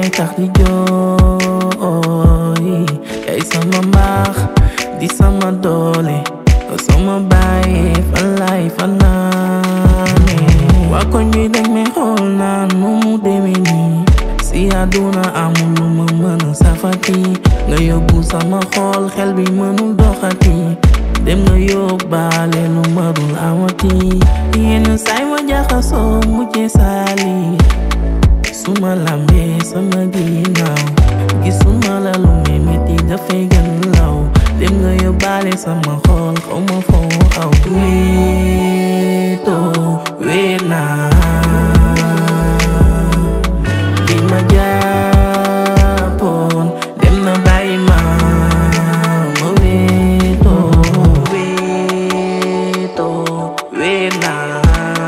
may tax di jooy yaay sama mbaax di sama doole sama bàyyi fan laay fanaane waa koñ bi dañ may xool naan nu mu demee nii si àdduna amul lu ma mën a safati nga yóbbu sama xool xel bi mënul doxati dem nga yóbbaale lu ma dul amati yenn saay ma jaxasoo mujje saali suma lambee sama ginnaaw gisuma la lu may metti dafay gën law dem nga yóbbaale sama xool xaw ma foo aw wéetoo wéet naa ki ma jàppoon dem na bàyyi ma ma wéetoo wéetoo wéet naa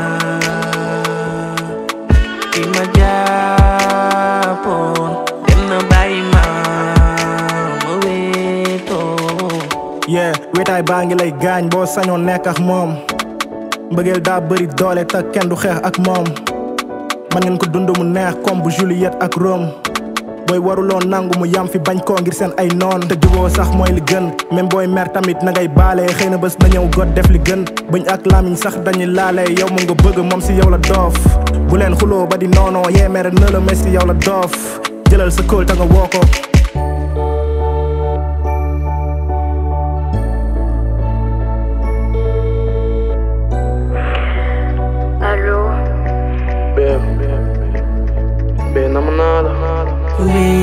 ki ma jàppoon dem na bàyyi ma ma wéetoo yeah wéetaay baa ngi lay gaañ boo sañoon nekk ak moom mbëggeel daa bëri doole te kenn du xeex ak moom man ngeen ko dund mu neex comme bu Juliette ak Rome booy waruloo nangu mu yam fi bañ koo ngir seen ay noon te juboo sax mooy li gën même booy mer tamit na ngay baale xëy na bés na ñëw got def li gën bëñ ak lamiñ sax dañuy laale yow mu nga bëgg moom si yow la doof bu leen xuloo ba di noonoo yee mere na la mais si yow la doof jëlal sa kóol te nga woo ko Allo Bee bee nam naa la wéetoo